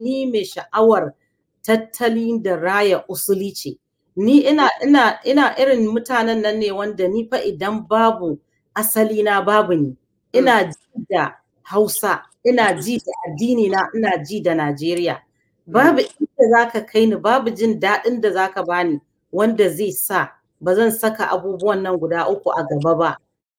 ni mai sha'awar tattalin da raya usuli ce ni ina ina ina irin mutanen nan ne wanda ni fa idan babu asali na babu ni ina ji da Hausa ina ji da addini na ina ji da Najeriya babu inda zaka kai ni babu jin daɗin da zaka bani wanda zai sa ba zan saka abubuwan nan guda uku a gaba ba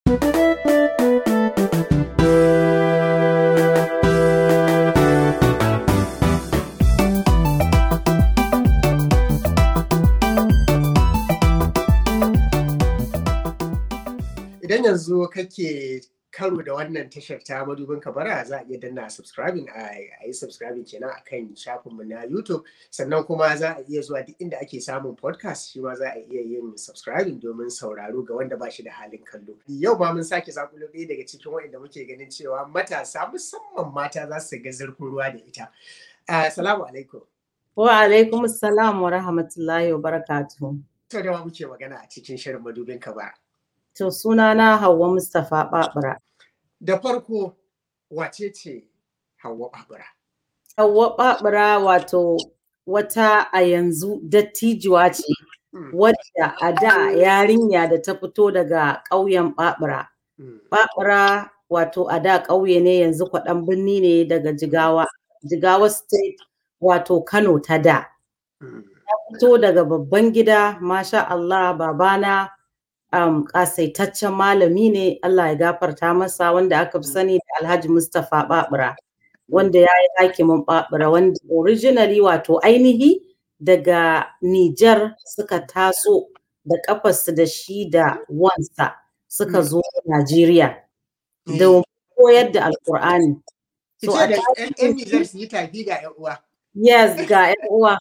idan yanzu kake karo da wannan tashar ta madubin kabara za a iya danna subscribing a yi subscribing kenan akan shafinmu na youtube sannan kuma za a iya zuwa duk inda ake samun podcast shi ma za a iya yin subscribing domin sauraro ga wanda ba shi da halin kallo yau ma mun sake zakulo ɗaya daga cikin waɗanda muke ganin cewa matasa musamman mata za su ga zurfin ruwa da ita assalamu alaikum wa alaikum assalam wa rahmatullahi wa barakatuhu to da muke magana a cikin shirin madubin kabara To sunana Hauwa Mustapha Babura. Da farko wace ce Hauwa Babura? Hauwa Babura wato wata a yanzu dattijuwa ce wadda a da yarinya da ta fito daga ƙauyen Babura. Babura wato a da ƙauye ne yanzu kwaɗan birni ne daga Jigawa. Jigawa State wato Kano ta da. Ta fito daga babban gida, masha Allah babana um, kasaitaccen malami ne Allah ya gafarta masa wanda aka fi sani da Alhaji Mustapha Babura wanda ya yi hakimin Babura wanda originally wato ainihi daga Nijar suka taso da kafarsu da shi da wansa suka zo Najeriya da koyar da Alkur'ani. So a ‘yan Nijar su yi tafi ga ‘yan uwa. Yes, ga ‘yan uwa.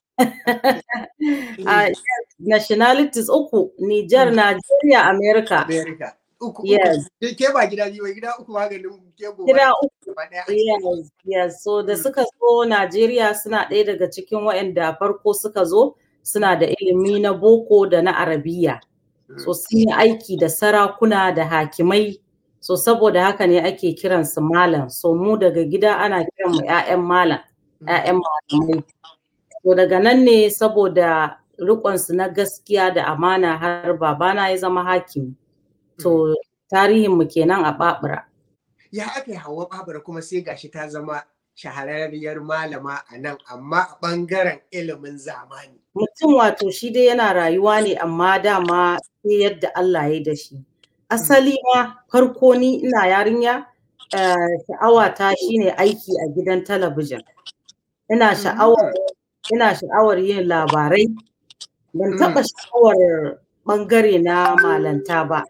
uh, yes, nationalities uku, Niger, Nigeria, America. America. Uku, yes. uku. Ke ba gida biyu, gida uku maganin ke gobe. Gida uku. Yes, yes. So da suka zo Najeriya suna ɗaya daga cikin waɗanda farko suka zo suna da ilimi na boko da na arabiya. So sun yi aiki da sarakuna da hakimai. So saboda haka ne ake kiransu malam. So mu daga gida ana kiran mu 'ya'yan malam, 'ya'yan malamai. To daga nan ne saboda riƙonsu na gaskiya da amana har babana ya zama hakimi. To tarihinmu kenan a Babura. Ya aka yi hawa Babura kuma sai gashi ta zama shahararriyar malama a nan amma a ɓangaren ilimin zamani. Mutum wato shi dai yana rayuwa ne amma dama sai yadda Allah ya da shi. Asali ma farko ni ina yarinya sha'awata shine aiki a gidan talabijin. Ina sha'awar ina sha'awar yin labarai ban taɓa sha'awar ɓangare na malanta ba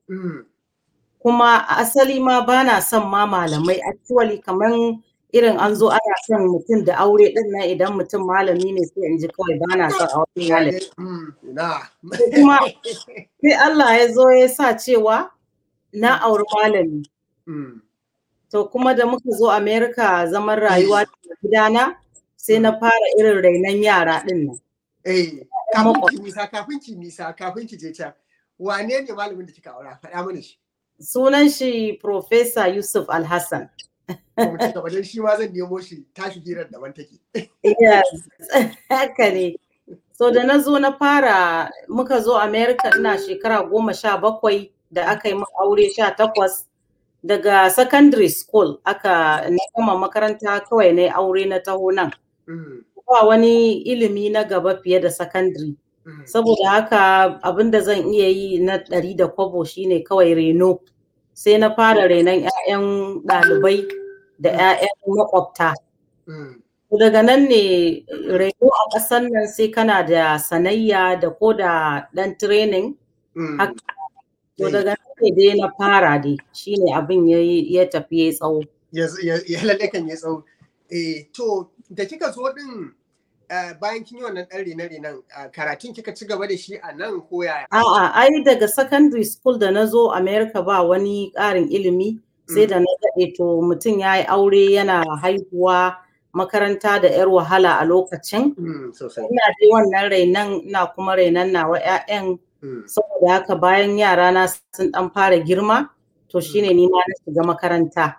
kuma asali ma ba na son ma malamai actually kamar irin an zo ana son mutum da aure ɗin nan idan mutum malami ne sai in ji kawai ba na son aure malami kuma sai Allah ya zo ya sa cewa na auri malami to kuma da muka zo America zaman rayuwa da gidana sai na fara irin rainon yara ɗin nan. Eh, kafin ki nisa, kafin ki nisa, kafin ki je can. Wane ne malamin da kika aura? Faɗa mana shi. Sunan shi Professor Yusuf Alhassan. Kuma ci gaba shi ma zan nemo shi tashi hirar daban take. Yes, haka ne. So da na zo na fara muka zo America ina shekara goma sha bakwai da aka yi aure sha takwas. Daga secondary school aka na gama makaranta kawai na aure na taho nan. ba wani ilimi na gaba fiye da secondary. Saboda haka abin da zan iya yi na ɗari da kwabo shine kawai reno. Sai na fara renon 'ya'yan ɗalibai da 'ya'yan makwabta. Daga nan ne reno a ƙasar nan sai kana da sanayya da ko da ɗan training. To daga nan ne dai na fara dai shine abin ya tafi ya tsawo. Ya lalle kan ya tsawo. To da kika zo din bayan kin yi wannan ɗan rene-renen karatun kika ci gaba da shi a nan ko yaya? A'a, ai daga secondary school da na zo America ba wani ƙarin ilimi sai da na daɗe to mutum ya yi aure yana haihuwa makaranta da 'yar wahala a lokacin. Ina dai wannan rainan ina kuma rainan nawa 'ya'yan saboda haka bayan yara na sun ɗan fara girma to shine ni ma na shiga makaranta.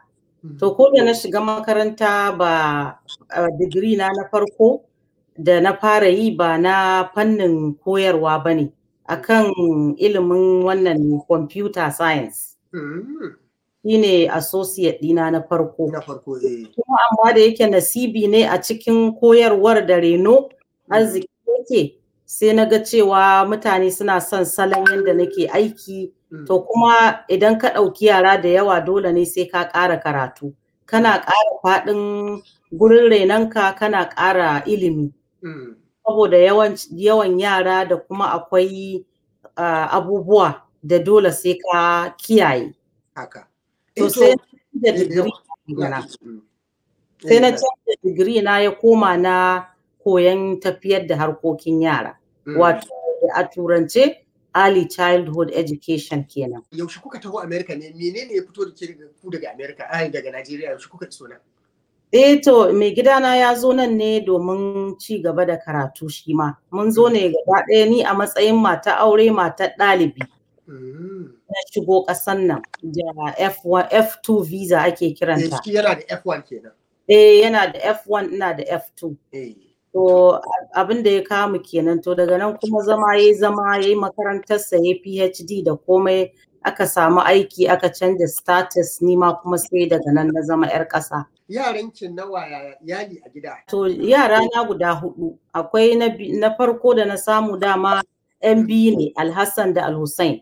To ko da na shiga makaranta ba digiri na na farko da na fara yi ba na fannin koyarwa ba ne akan ilimin wannan computer science. Shi ne associate ɗina na farko. Na farko eh. Kuma amma da yake nasibi ne a cikin koyarwar da reno arziki yake sai na ga cewa mutane suna son salon yadda nake aiki to kuma idan ka ɗauki yara da yawa dole ne sai ka ƙara karatu kana ƙara faɗin gurin renonka kana ƙara ilimi saboda yawan yara da kuma akwai abubuwa da dole sai ka kiyaye haka to sai da digiri sai na canza digiri na ya koma na koyon tafiyar da harkokin yara wato a turance early childhood education kenan. Yaushe kuka taho Amerika ne menene ya fito da ke ku daga Amerika ai daga Najeriya yaushe kuka iso nan? Eh to mai gidana ya zo nan ne domin ci gaba da karatu shi ma. Mun zo ne gaba ɗaya ni a matsayin mata aure mata ɗalibi. Na shigo ƙasan nan da F1 F2 visa ake kiranta. Eh yana da F1 kenan. Eh yana da F1 ina da F2. Eh. To abin da ya kamu kenan to daga nan kuma zama ya zama ya yi makarantarsa ya PhD da komai aka samu aiki aka canza status nima kuma sai daga nan na zama 'yar ƙasa. Yarankin nawa yali a gida? To yara na guda hudu akwai na farko da na samu dama 'yan biyu ne Alhassan da Alhussein.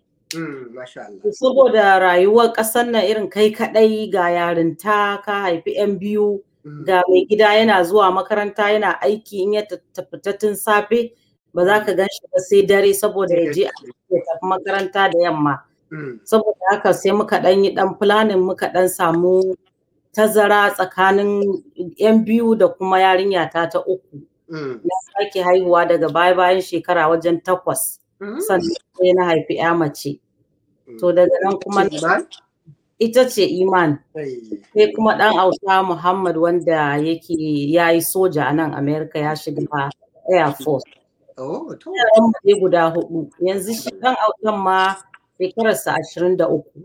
Saboda rayuwar ƙasar nan irin kai kaɗai ga yarinta ka haifi 'yan biyu. ga mai gida yana zuwa makaranta yana aiki in ya tafi tun safe ba za ka gan shi ba sai dare saboda ya je ya tafi makaranta da yamma saboda haka sai muka dan yi dan planning muka dan samu tazara tsakanin yan biyu da kuma yarinya ta ta uku na sake haihuwa daga baya bayan shekara wajen takwas sannan sai na haifi ya mace to daga nan kuma ita ce iman sai kuma dan auta muhammad wanda yake ya yi soja a nan america ya shiga air force yaran mu guda hudu yanzu shi dan autan ma shekararsa ashirin da uku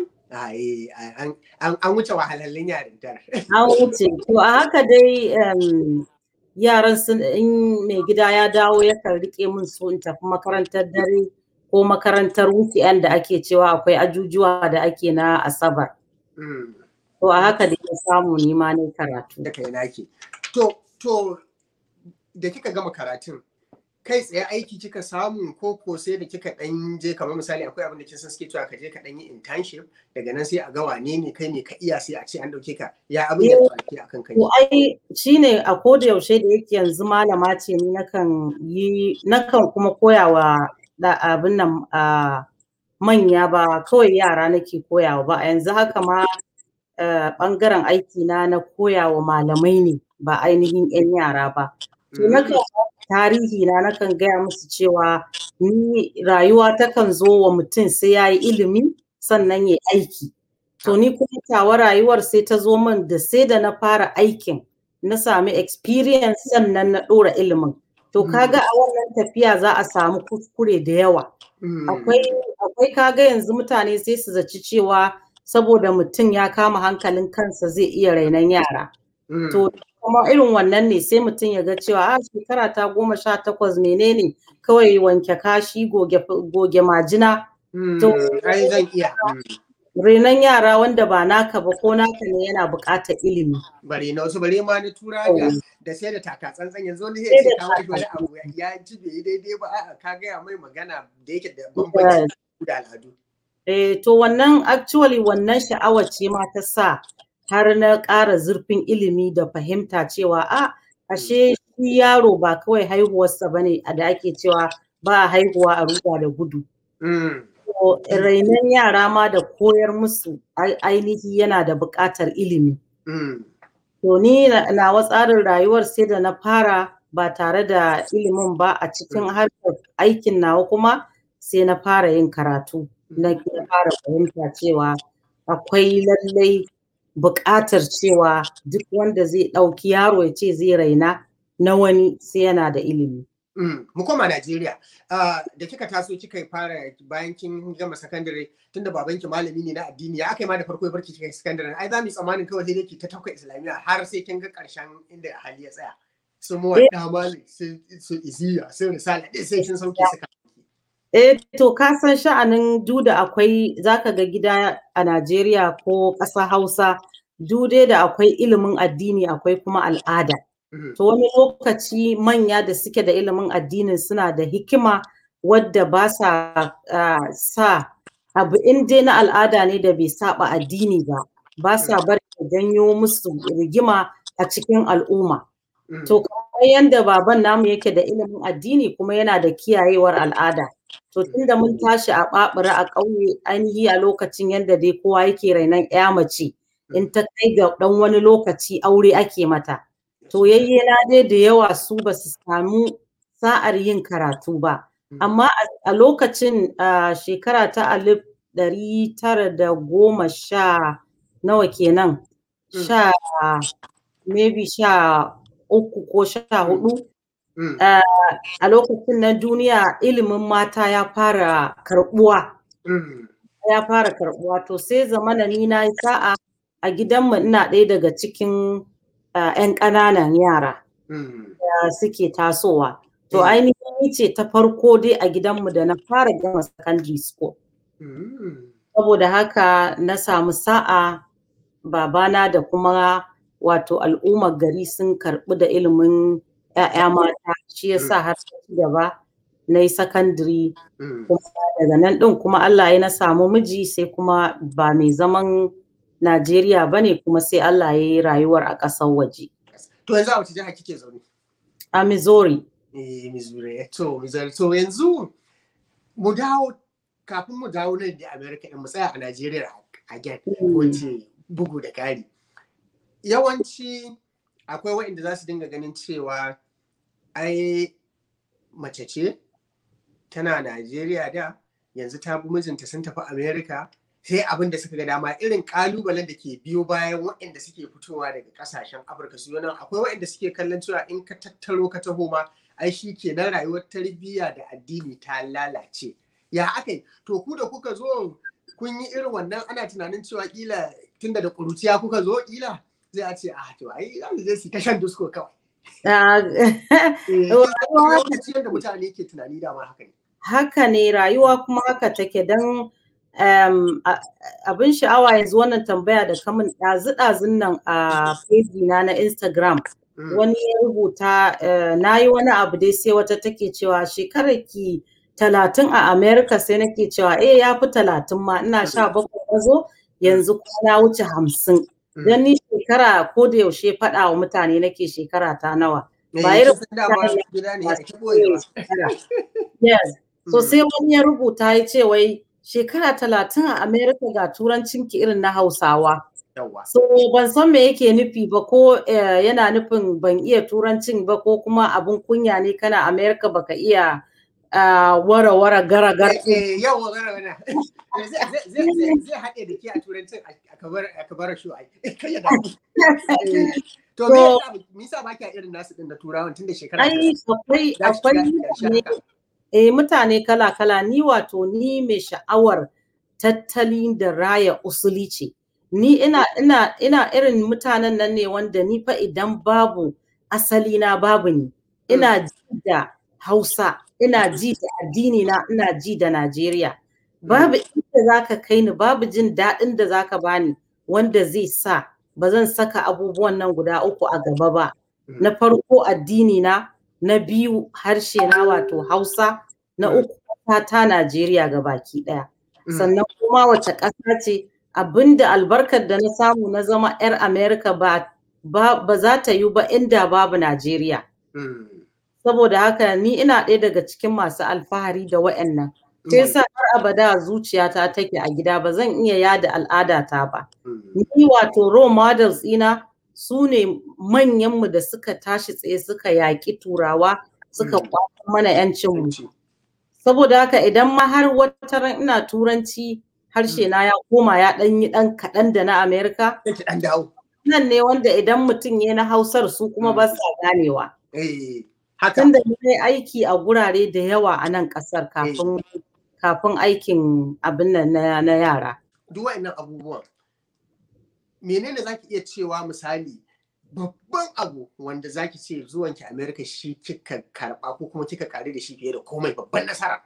an wuce wahalallun yarintar an wuce to a haka dai yaran sun in mai gida ya dawo yakan rike min su in tafi makarantar dare ko makarantar weekend da ake cewa akwai ajujuwa da ake na asabar. To a haka da ya samu nima ne karatu. Da kai naki. To, to da kika gama karatun kai tsaye aiki kika samu ko ko sai da kika dan je kamar misali akwai abin da kin san suke cewa ka je ka dan yi internship daga nan sai a ga wane ne kai ne ka iya sai a ce an dauke ka ya abin da ke akan kai. To ai shine a koda yaushe da yake yanzu malama ce ni nakan yi nakan kuma koyawa da abin nan a manya ba kawai yara nake koyawa ba a yanzu haka ma bangaren aiki na na koyawa malamai ne ba ainihin 'yan yara ba. To nakan tarihi na nakan gaya musu cewa ni rayuwa takan zo wa mutum sai ya yi ilimi sannan ya aiki. To ni kuma tawa rayuwar sai ta zo min da sai da na fara aikin na sami experience sannan na ɗora ilimin. To kaga a wannan tafiya za a samu kuskure da yawa. Akwai kaga yanzu mutane sai su zaci cewa saboda mutum ya kama hankalin kansa zai iya rainon yara. To kuma irin wannan ne sai mutum ya ga cewa a shekara ta goma sha takwas menene kawai wanke kashi goge majina. To zan iya. renon yara wanda ba naka ba ko naka ne yana buƙatar ilimi. Bare na wasu bare ma na tura da da sai da taka tsantsan yanzu wani zai ce ka wani abu ya ji bai daidai ba a'a ka gaya mai magana da yake da bambanci da al'adu. Eh to wannan actually wannan sha'awar ce ma ta sa har na ƙara zurfin ilimi da fahimta cewa a ashe shi yaro ba kawai haihuwarsa bane a da ake cewa ba haihuwa a ruga da gudu. rainon yara ma da koyar musu ainihi yana da buƙatar ilimi. To ni nawa tsarin rayuwar sai da na fara ba tare da ilimin ba a cikin harkar aikin nawa kuma sai na fara yin karatu. Na fara fahimta cewa akwai lallai buƙatar cewa duk wanda zai ɗauki yaro ya ce zai raina na wani sai yana da ilimi. Mu koma Najeriya. Da kika taso kika fara bayan kin gama sakandare tunda babanki malami ne na addini ya aka yi ma da farko ya barki kika sakandare ai za mu yi tsammanin kawai sai ki ta tauka islamiyya har sai kin ga karshen inda hali ya tsaya. Su mu wadda mali su iziya su risala ɗin sai kin sauke su Eh to ka san sha'anin duda akwai zaka ga gida a Najeriya ko ƙasa Hausa dude da akwai ilimin addini akwai kuma al'ada. To wani lokaci manya da suke da ilimin addinin suna da hikima wadda ba sa sa abu in dai na al'ada ne da bai saba addini ba ba sa bari janyo musu rigima a cikin al'umma. To kamar yadda baban namu yake da ilimin addini kuma yana da kiyayewar al'ada. To tunda mun tashi a ɓaɓura a ƙauye ainihi a lokacin yadda dai kowa yake rainon ya mace in ta kai ga ɗan wani lokaci aure ake mata. To yayyena dai da yawa su ba su samu sa'ar yin karatu ba. Amma a lokacin shekara ta alif ɗari tara da goma sha nawa kenan sha maybe sha uku ko sha hudu a lokacin na duniya ilimin mata ya fara karbuwa ya fara karbuwa to sai zamana ni na yi sa'a a gidanmu ina ɗaya daga cikin 'yan ƙananan yara da suke tasowa to ainihin ce ta farko dai a gidanmu da na fara gama secondary school saboda haka na samu sa'a babana da kuma wato al'ummar gari sun karɓi da ilimin 'ya'ya mata shi yasa har ci gaba na yi sakandiri kuma daga nan ɗin kuma Allah ya na samu miji sai kuma ba mai zaman Najeriya ba ne kuma sai Allah ya yi rayuwar a ƙasar waje. To yanzu a wace jiha kike zaune? A Missouri. Eh, Missouri. To, Missouri. To yanzu mu dawo kafin mu dawo nan da America mu tsaya a Najeriya again wace bugu da ƙari. Yawanci akwai waɗanda za su dinga ganin cewa ai mace ce tana Najeriya da yanzu ta bi mijinta sun tafi Amerika sai abin da suka ga dama irin kalubalen da ke biyo bayan waɗanda suke fitowa daga ƙasashen Afirka su nan akwai waɗanda suke kallon cewa in ka tattaro ka taho ma ai shi ke nan rayuwar tarbiyya da addini ta lalace ya aka yi to ku da kuka zo kun yi irin wannan ana tunanin cewa kila tunda da ƙuruciya kuka zo kila zai a ce ah to ai zai su ta shan dusko kawai lokacin da mutane ke tunani dama haka ne. Haka ne rayuwa kuma haka take don abin sha'awa yanzu wannan tambaya da kamun ɗazu-ɗazun nan a na na Instagram. Wani ya rubuta na yi wani abu dai sai wata take cewa shekarar ki talatin a America sai nake cewa eh ya fi talatin ma ina sha bakwai na zo yanzu kuma na wuce hamsin. Don ni shekara ko da yaushe faɗa wa mutane nake shekara ta nawa. Ba irin Yes. So sai wani ya rubuta ya ce wai shekara talatin a America ga turancin ki irin na Hausawa. So ban san me yake nufi ba ko yana nufin ban iya turancin ba ko kuma abun kunya ne kana America baka iya wara wara gara gara. Yawa gara gara. Zai haɗe da ke a turancin a kabar shu ai. To me yasa ba kya irin nasu din da turawan tun da shekara Ai akwai akwai eh mutane kala kala ni wato ni mai sha'awar tattalin da raya usuli ce. Ni ina ina ina irin mutanen nan ne wanda ni fa idan babu asali na babu ni. Ina ji da Hausa, ina ji da addini na, ina ji da Najeriya. Babu inda zaka kai ni, babu jin daɗin da zaka bani wanda zai sa ba zan saka abubuwan nan guda uku a gaba ba. Na farko addini na, na biyu harshe na wato Hausa, na uku ta Najeriya ga baki ɗaya. Sannan kuma wace ƙasa ce abinda albarkar da na samu na zama 'yar Amerika ba ba za ta yi ba inda babu Najeriya. Saboda haka ni ina ɗaya daga cikin masu alfahari da wa'annan. Sai sa har abada zuciyata take a gida ba zan iya yada al'adata ba. Ni wato role models ina su ne manyanmu da suka tashi tsaye suka yaƙi turawa suka kwato mana 'yancinmu. Saboda haka idan ma har wata ran ina turanci harshe na ya koma ya ɗan yi ɗan kaɗan da na Amerika. Nan ne wanda idan mutum ya na Hausar su kuma ba sa ganewa. haka tunda na yi aiki a gurare da yawa a nan ƙasar kafin kafin aikin abin nan na, na yara duk wa'annan abubuwan menene zaki iya cewa misali babban abu wanda zaki ce zuwanki America shi kika karba ko kuma kika kare da shi fiye da komai babban nasara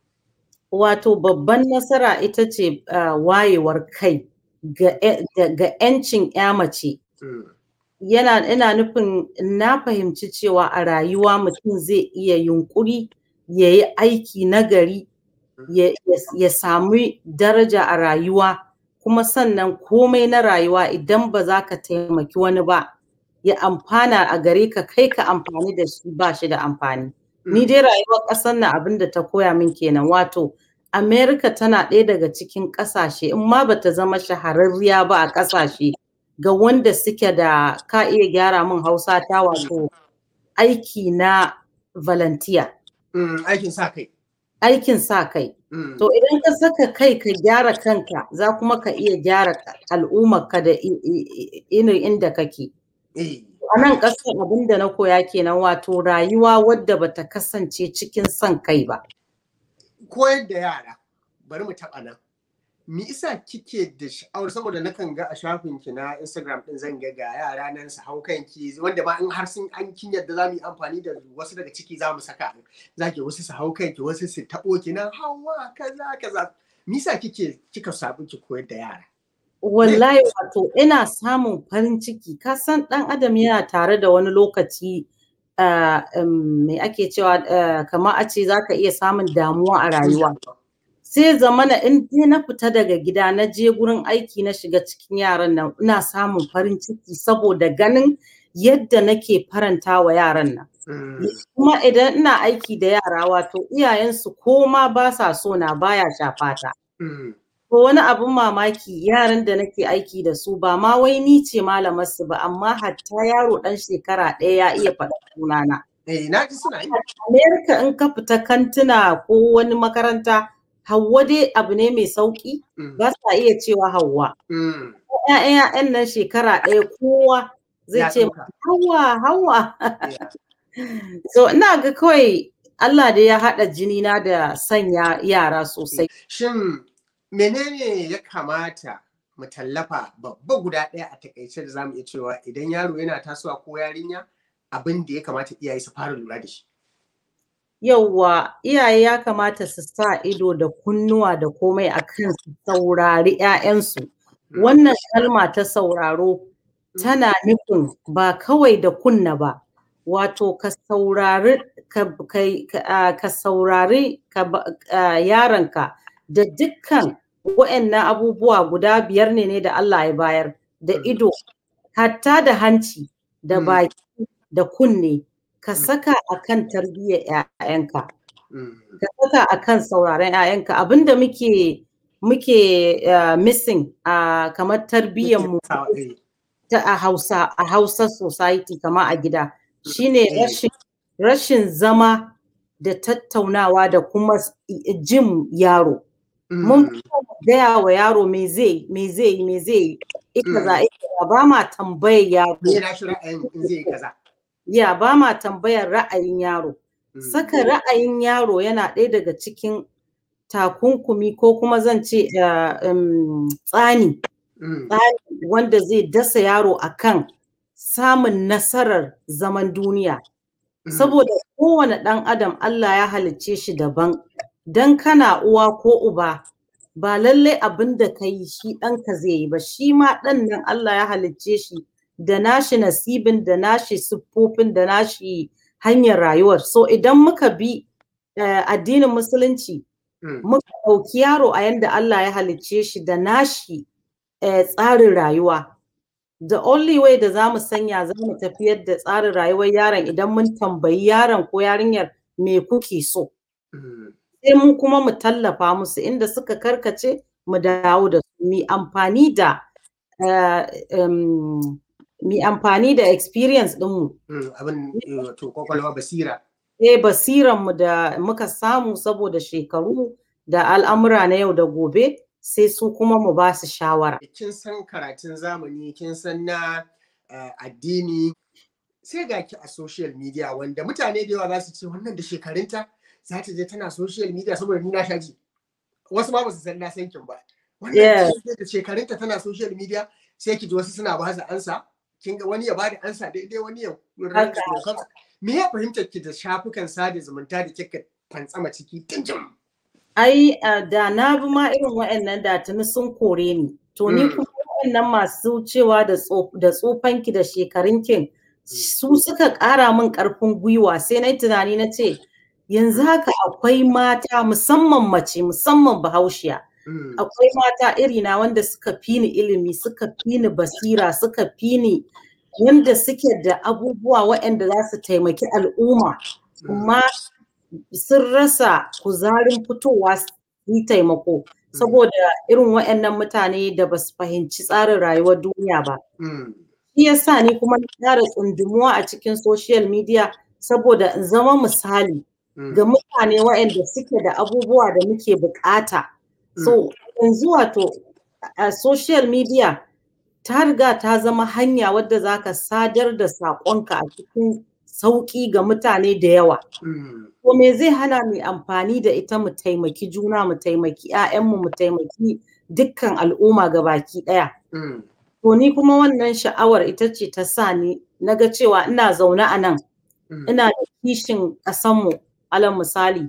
wato babban nasara ita ce uh, wayewar kai ga 'yancin ya mace Mm, yana ina nufin na fahimci cewa a rayuwa mutum zai iya yunkuri ya yi aiki nagari ya, ya, ya sami daraja a rayuwa kuma sannan komai na rayuwa idan ba za ka taimaki wani ba ya amfana a gare ka kai ka amfani da shi ba shi da amfani ni mm, dai rayuwar ƙasar nan abin da ta koya min kenan wato Amerika tana ɗaya daga cikin ƙasashe in ma bata zama shahararriya ba a ƙasashe ga wanda suke da ka iya gyara min hausa ta wato aiki na volunteer mm, aikin sa kai aikin sa kai Mm, to idan ka saka kai ka gyara kanka za kuma ka iya gyara al'ummarka da i- i- i- irin inda kake eh, a nan ƙasar abin da na koya kenan wato rayuwa wadda bata kasance cikin son kai ba koyar da yara bari mu taɓa nan me isa kike da sha'awar saboda nakan ga a shafin ki na Instagram din zan ga ga yara nan su hau kanki wanda ma in har sun an kin yadda za mu yi amfani da wasu daga ciki za mu saka zaki wasu su hau kanki wasu su taɓo ki nan hawa kaza kaza me isa kike kika sabu ki koyar da yara wallahi wato ina samun farin ciki ka san ɗan adam yana tare da wani lokaci uh, um, me ake cewa uh, kamar a ce za ka iya samun damuwa a rayuwa sai zamana in dai na fita daga gida na je gurin aiki na shiga cikin yaran nan ina samun farin ciki saboda ganin yadda nake faranta wa yaran nan Mm, kuma idan ina aiki da yara wato iyayensu ko ma ba sa so na baya shafata mm, ko wani abin mamaki yaran da nake aiki da su ba ma wai ni ce malamar su ba amma hatta yaro dan shekara ɗaya ya iya faɗa sunana eh na ji suna yi Amerika in ka fita kantuna ko wani makaranta Hauwa dai abu ne mai sauki Mm, ba sa iya cewa Hauwa. mm, ‘Ya'yan ‘ya'yan nan shekara ɗaya kowa zai ya ce ɗauka. Hauwa Hauwa. Yeah. So ina ga kawai Allah dai ya haɗa jini na da sanya yara sosai. Shin menene ya kamata mu tallafa babba guda ɗaya a takaice da zamu iya cewa idan yaro yana tasowa ko yarinya abin da ya kamata iyaye su fara lura da shi. Yauwa iyaye ya kamata su sa ido da kunnuwa da komai a kan su saurari ‘ya'yansu. Wannan kalma ta sauraro tana nufin ba kawai da kunna ba, wato ka saurari ka, kai- ka, ah, ka saurari ka ba- ah, yaronka da dukkan wa'annan abubuwa guda biyar ne ne da Allah ya bayar da Mm. ido, hatta da hanci, da Mm. baki, da kunne, ka Mm. saka a kan tarbiyyar ‘ya'yanka. Mm, ka saka a kan sauraren 'ya'yanka abinda muke muke uh, missing a kamar tarbiyyarmu sawa, eh, ta a Hausa a Hausa society kamar a gida shine eh. rashin rashin zama da tattaunawa da kuma s- i- jin yaro mun Mm, fi so mu gaya wa yaro me zai me zai yi me zai yi ika Mm. za ika za ba ma tambayar yaro Me na shi ra'ayin in zai yi kaza. ya ba ma tambayar ra'ayin yaro Mm, Saka ra'ayin yaro yana ɗaya daga cikin takunkumi ko kuma zan ce uh, um, tsani mm, wanda zai dasa yaro akan samun nasarar zaman duniya. mm, Saboda kowane ɗan adam Allah ya halicce shi daban, don kana uwa ko uba ba lallai abin da ka yi shi ɗanka zai yi ba, shi ma ɗan nan Allah ya halicce shi da nashi nasibin da nashi siffofin da nashi hanyar rayuwar. So idan muka bi eh, addinin musulunci mm, muka ɗauki yaro a yanda Allah ya halicce shi da nashi eh, tsarin rayuwa. The only way da za mu sanya za mu tafiyar da tsarin rayuwar yaron idan mun tambayi yaron ko yarinyar me kuke so. mm, Sai mu kuma mu tallafa musu inda suka karkace mu dawo da su mi amfani da eh, em, mi amfani da experience ɗinmu. mm, Abin eh, wato kwakwalwa basira. eh basiranmu da muka samu saboda shekaru da al'amura na yau da gobe sai su kuma mu ba su shawara. Kin san karatun zamani, kin san na eh, addini sai ga ki a social media wanda mutane da yawa za su ce wannan da shekarunta za ta je tana social media saboda ni na sha ji wasu ma ba su san na san kin ba wannan da shekarunta tana social media sai ki ji wasu suna ba su ansa kin ga wani ya bada ansa daidai wani ya me ya fahimtar ki da shafukan sada zumunta da kika fantsama ciki tun jim ai da na bi ma irin waɗannan da tuni sun kore ni to ni kuma waɗannan masu cewa da tsofanki da shekarunkin su suka ƙara min ƙarfin gwiwa sai na yi tunani na ce yanzu haka akwai mata musamman mace musamman bahaushiya akwai mata irina wanda suka fi ni ilimi suka fi ni basira suka fi ni wanda suke da abubuwa waɗanda za su taimaki al'umma kuma sun rasa kuzarin fitowa su yi taimako saboda irin waɗannan mutane da ba su fahimci tsarin rayuwar duniya ba. Shi yasa ni kuma na ƙara tsundumuwa a cikin social media saboda in zama misali ga mutane waɗanda suke da abubuwa da muke bukata. So yanzu wato a social media ta riga ta zama hanya wadda za ka sadar da saƙonka a cikin sauƙi ga mutane da yawa. Ko me zai hana mu amfani da ita mu taimaki juna mu taimaki 'ya'yanmu mu taimaki dukkan al'umma ga baki ɗaya. To ni kuma wannan sha'awar ita ce ta sa ni na ga cewa ina zaune a nan ina da kishin ƙasanmu alal misali.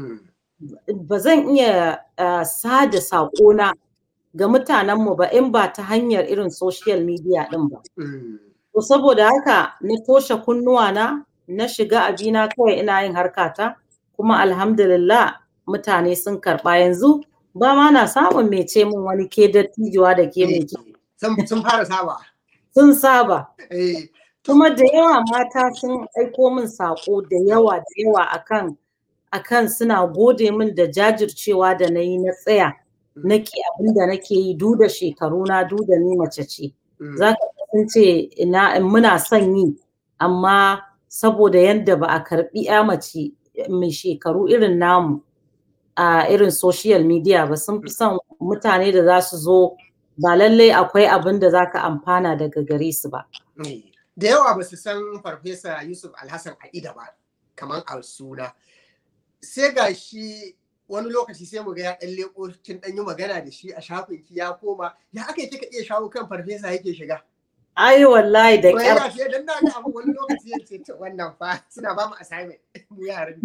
Ba zan iya sada saƙona ga mutanenmu ba in ba ta hanyar irin social media ɗin ba. To saboda haka na toshe kunnuwana na shiga abina kawai ina yin harkata kuma alhamdulillah mutane sun karɓa yanzu ba ma na samun mai ce min wani ke dattijuwa da ke mai Sun fara saba. Sun saba. Kuma da yawa mata sun aiko min saƙo da yawa da yawa akan akan suna gode min da jajircewa da na yi na tsaya nake abin da nake yi du da shekaru na du da ni mace ce. Za ka sun ce ina muna son yi amma saboda yadda ba a karbi ya mace mai shekaru irin namu a irin social media ba sun fi son mutane da za su zo ba lallai akwai abin da za ka amfana daga gare su ba. Da yawa ba su san Farfesa Yusuf Alhassan Aida ba, kamar a suna. Sai ga shi wani lokaci sai mu ga ya ɗan leko kin ɗan yi magana da shi a shafin ki ya koma ya aka yi kika iya shawo kan farfesa yake shiga. Ai wallahi da kyar. Wai ya dan na abu wani lokaci ya ce wannan fa suna ba mu assignment mu yaran.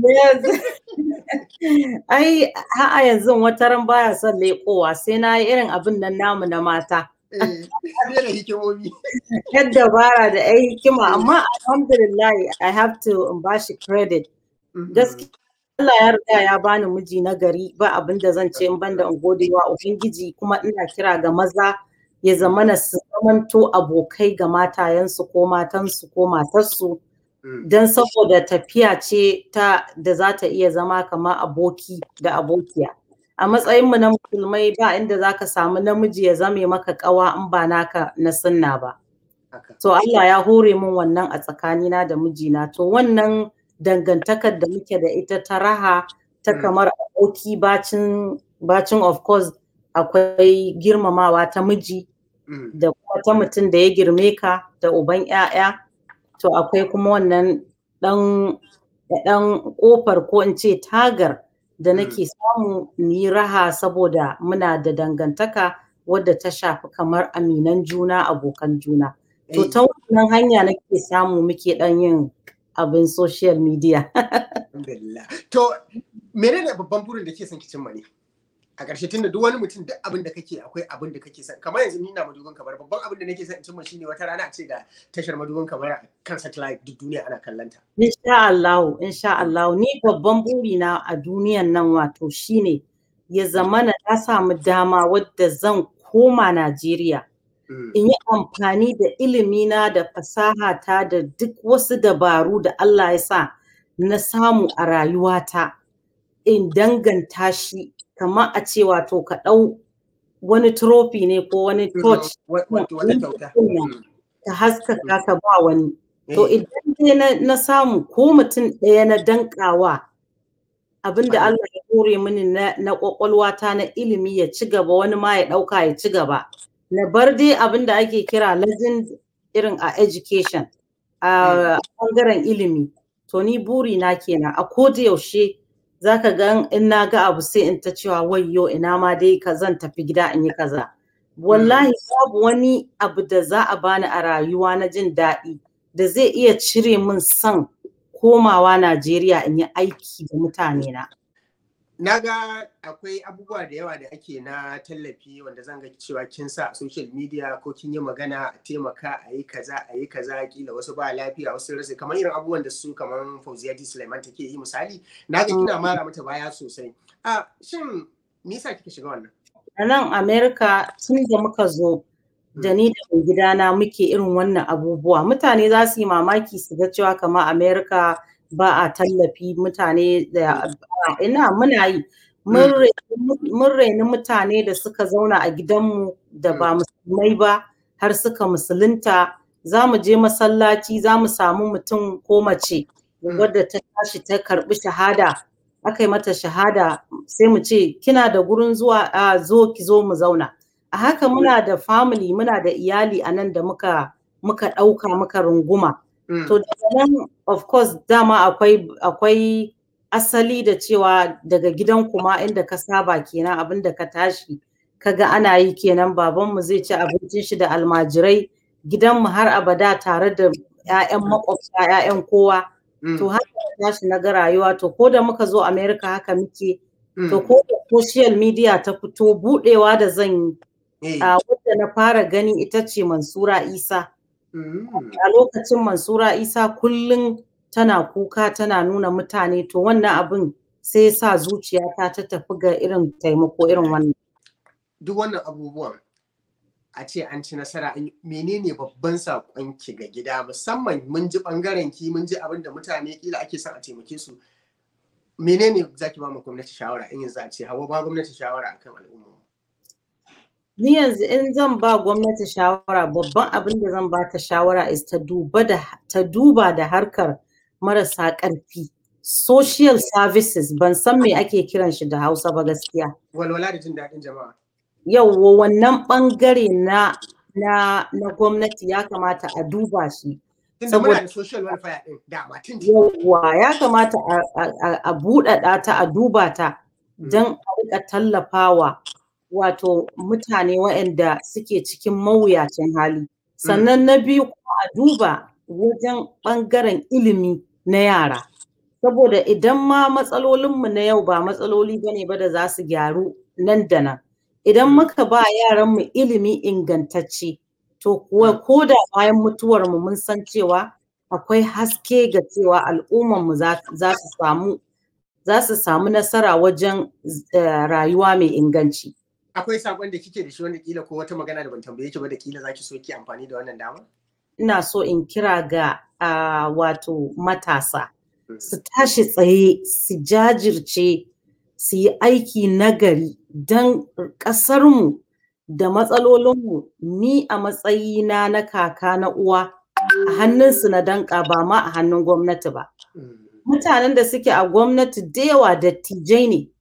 Ai a yanzu wata ran baya son lekowa sai na yi irin abin nan namu na mata. Yadda bara da ai hikima amma alhamdulillah I have to in bashi credit. Gaskiya Allah ya riga ya bani miji na gari ba abin da zan ce in banda in gode wa Ubangiji kuma ina kira ga maza ya zamana su zamanto abokai ga matayensu ko matansu ko matarsu don saboda tafiya ce ta da za ta iya zama kamar aboki da abokiya. A matsayinmu na musulmai ba inda za ka samu namiji ya zame maka kawa in ba naka na sunna ba. To Allah ya hore min wannan a tsakanina da mijina. To wannan dangantakar da muke da ita ta raha ta kamar aboki bacin bacin of course akwai girmamawa ta miji da kuma ta mutum da ya girme ka da uban 'ya'ya to akwai kuma wannan dan dan kofar ko in ce tagar da nake samu ni raha saboda muna da dangantaka wadda ta shafi kamar aminan juna abokan juna to ta wannan hanya nake samu muke dan yin abin social media. To, menene babban burin da ke son ki cimma ne? A ƙarshe tun da duk wani mutum duk abin da kake akwai abin da kake son. Kamar yanzu ni na madugun kamar babban abin da nake son in cimma shine wata rana a ce ga tashar madugun kamar kan satellite duk duniya ana kallanta. Insha Allah, insha Allah. Ni babban burina a duniyan nan wato shine ya zamana na samu dama wadda zan koma Najeriya. in yi amfani da ilimina da fasahata da duk wasu dabaru da Allah ya sa na samu a rayuwata in danganta shi kamar a ce wato ka ɗau wani trophy ne ko wani torch ka haskaka ka ba wani to idan dai na samu ko mutum ɗaya na dankawa abinda Allah ya hore mini na kwakwalwata na ilimi ya ci gaba wani ma ya ɗauka ya ci gaba na bar dai abin da ake kira legend irin a education a ɓangaren ilimi to ni buri na kenan a koda yaushe zaka ga in na ga abu sai in ta cewa wayyo ina ma dai ka zan tafi gida in yi kaza wallahi babu wani abu da za a bani a rayuwa na jin daɗi da zai iya cire min son komawa Najeriya in yi aiki da mutane na. Na ga akwai abubuwa da yawa da ake na tallafi wanda zan ga cewa kin sa a social media ko kin yi magana a taimaka a yi kaza a yi kaza kila wasu ba lafiya wasu rasa kamar irin abubuwan da su kamar Fauziyati Sulaiman take yi misali na ga kina mara mata baya sosai. A shin me yasa kika shiga wannan? A nan America tun da muka zo da ni da mai gidana muke irin wannan abubuwa mutane za su yi mamaki su ga cewa kamar America ba a tallafi mutane da ina muna yi mun raini mutane da suka zauna a gidanmu da ba musulmai ba har suka musulunta za mu je masallaci za mu samu mutum ko mace wadda ta tashi ta karbi shahada aka yi mata shahada sai mu ce kina da gurin zuwa a zo ki zo mu zauna a haka muna da family muna da iyali a nan da muka muka ɗauka muka runguma to daga nan of course dama akwai akwai asali da cewa daga gidan kuma inda ka saba kenan abin da ka tashi kaga ana yi kenan babanmu zai ci abincin shi da almajirai gidanmu har abada tare da 'ya'yan makwabta 'ya'yan kowa to haka tashi na ga rayuwa to ko da muka zo America haka muke to ko da social media ta fito budewa da zan yi a wadda na fara gani ita ce Mansura Isa a lokacin Mansura Isa kullum tana kuka tana nuna mutane to wannan abin sai ya sa zuciyata ta tafi ga irin taimako irin wannan duk wannan abubuwan a ce an ci nasara menene babban saƙon ki ga gida musamman mun ji ɓangaren ki mun ji abin da mutane kila ake son a taimake su menene za ki ba mu gwamnati shawara in yanzu a ce hawa ba gwamnati shawara akan al'umma ni yanzu in zan ba gwamnati shawara babban abin da zan ba ta shawara is ta duba da ta duba da harkar marasa ƙarfi social services ban san me ake kiran shi da Hausa ba gaskiya walwala da jin daɗin jama'a yauwa wannan ɓangare na na na gwamnati ya kamata a duba shi saboda social welfare din dama tun yauwa ya kamata a buɗaɗa ta a duba ta don a rika tallafawa wato mutane waɗanda suke cikin mawuyacin hali sannan na biyu kuma a duba wajen ɓangaren ilimi na yara saboda idan ma matsalolinmu na yau ba matsaloli bane ba da za su gyaru nan da nan idan muka ba yaranmu ilimi ingantacce to kuwa ko da bayan mutuwar mu mun san cewa akwai haske ga cewa al'ummarmu za su samu za su samu nasara wajen rayuwa mai inganci akwai sakon da kike da shi wanda kila ko wata magana da ban tambaye ki ba da kila zaki so ki amfani da wannan dama ina so in kira ga wato matasa su tashi tsaye su jajirce su yi aiki nagari don ƙasarmu da matsalolinmu ni a matsayina na kaka na uwa a hannunsu na danƙa ba ma a hannun gwamnati ba. Mutanen da suke a gwamnati da yawa dattijai ne.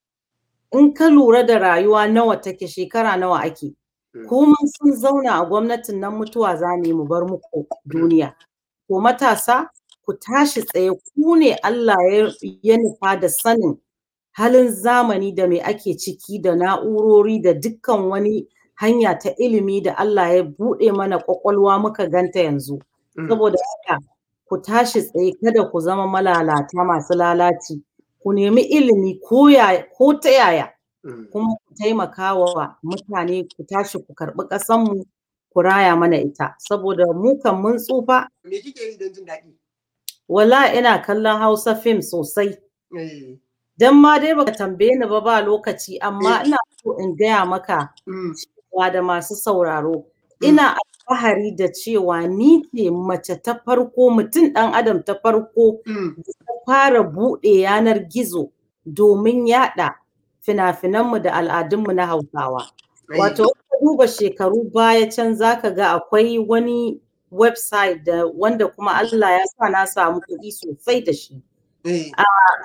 In ka lura da rayuwa nawa take shekara nawa ake. Kuma sun zauna a gwamnatin nan mutuwa za mu mu bar muku duniya. To matasa ku tashi tsaye ku ne Allah ya nufa da sanin halin zamani da mai ake ciki da na'urori da dukkan wani hanya ta ilimi da Allah ya buɗe mana ƙwaƙwalwa muka ganta yanzu. Saboda haka ku tashi tsaye kada ku zama malalata masu lalaci. Ku nemi ilimi ko ta yaya. Kuma ku taimaka wa mutane ku tashi ku karɓi ƙasanmu ku raya mana ita. Saboda mu kan mun tsufa. Me kike yi don jin daɗi? Wala ina kallon Hausa fim sosai. Don ma dai baka tambaye ni ba ba lokaci amma ina so in gaya maka cewa da masu sauraro ina alfahari da cewa ni ce mace ta farko mutum ɗan adam ta farko da ta fara buɗe yanar gizo domin yaɗa fina-finanmu da al'adunmu na Hausawa. Wato ka duba shekaru baya can zaka ga akwai wani website da wanda kuma Allah ya sa na samu kuɗi sosai da shi. a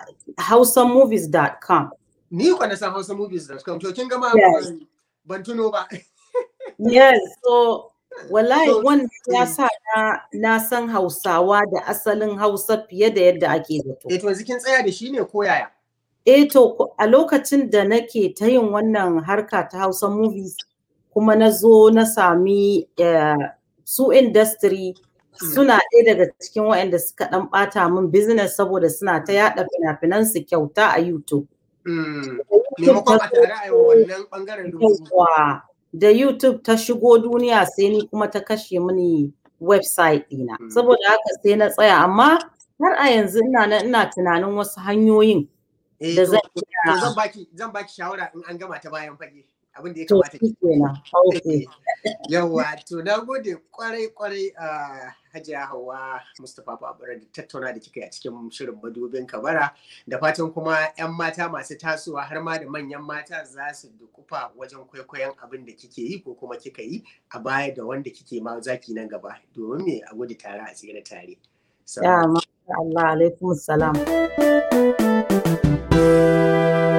hausamovies.com. Ni kwa na san hausamovies.com to kin gama ban tuno ba. yes, so wallahi wannan ya sa na, na san hausawa da asalin hausa fiye da yadda ake zato eh to yanzu kin tsaya da shi ne ko yaya eh to a lokacin da nake ta yin wannan harka ta hausa movies kuma na zo na sami uh, su industry suna ɗaya daga cikin waɗanda suka ɗan ɓata min business saboda suna ta yaɗa fina-finan su kyauta a YouTube. Maimakon a tare a wannan ɓangaren Da YouTube ta shigo duniya sai ni kuma ta kashe mini website ɗina. Saboda haka sai na tsaya amma har a yanzu ina nan ina tunanin wasu hanyoyin da zan zan baki zan baki shawara in an gama ta bayan fage. abin da ya kamata ki yawa to na gode kwarai kwarai a hajiya hawa mustapha babura da tattauna da kika yi a cikin shirin madubin kabara da fatan kuma 'yan mata masu tasowa har ma da manyan mata za su dukufa wajen kwaikwayon abin da kike yi ko kuma kika yi a baya da wanda kike ma zaki nan gaba domin me a gudu tare a tsira tare ya Allah alaikum salam